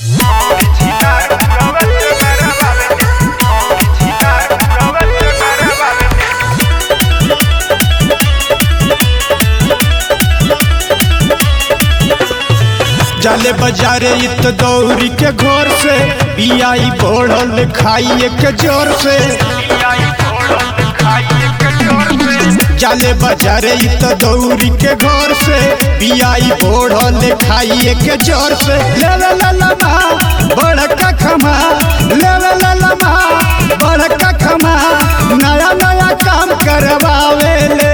जाले बाजारे इत दौरी के घर से बियाई बढ़ल खाइए के जोर से जाले बाजारे इत दौरी के घर से बियाई बढ़ल खाइए के जोर से ले ले ले ले मा बड़का खमा ले ले ले ले मा बड़का खमा नया नया काम करवावे ले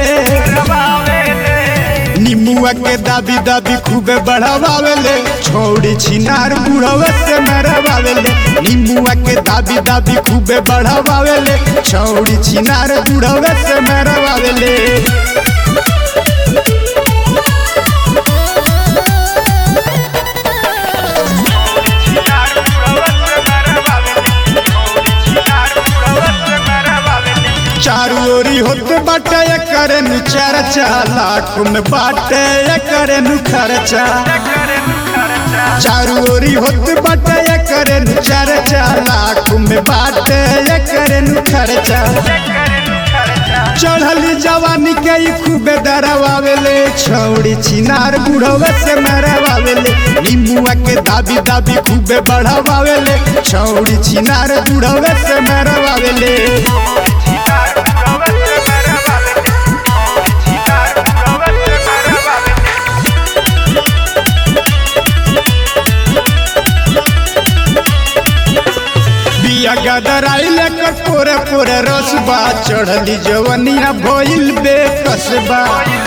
निमुआ के दाबी दाबी खूबे बढ़ावावेले छोड़ी छिनार बुढ़वे से मरवावेले निमुआ के दाबी दाबी खूबे बढ़ावावेले छोड़ी छिनार बुढ़वे से मरवावेले चारू ओरी होते बाटे करे नु चर्चा लाख में बाटे करे नु खर्चा चारू ओरी होते बाटे करे नु चर्चा लाख में बाटे करे नु खर्चा चढ़ली जवानी के ई खूबे दरवावेले छौड़ी छिनार बुढ़वे से मरवावेले नींबुआ के दाबी दाबी खूबे बढ़ावावेले छौड़ी छिनार बुढ़वे से मरवावेले बिया गदराई लेकर पोरे पोरे रसबा चढ़ली जवनिया भइल बेकसबा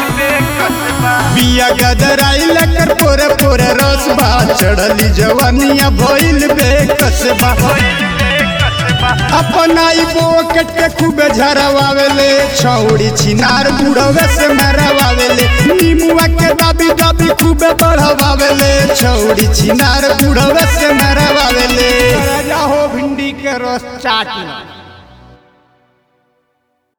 बिया गदराई लेकर पोरे पोरे रसबा चढ़ली जवनिया भइल बेकसबा अपना ई बोकेट के खूबे झरवावेले छौड़ी छिनार बुढ़वे से मरवावेले नीमुआ के दाबी दाबी खूबे बढ़वावेले छौड़ी छिनार बुढ़वे से मरवावेले राजा हो भिंडी के रस चाटी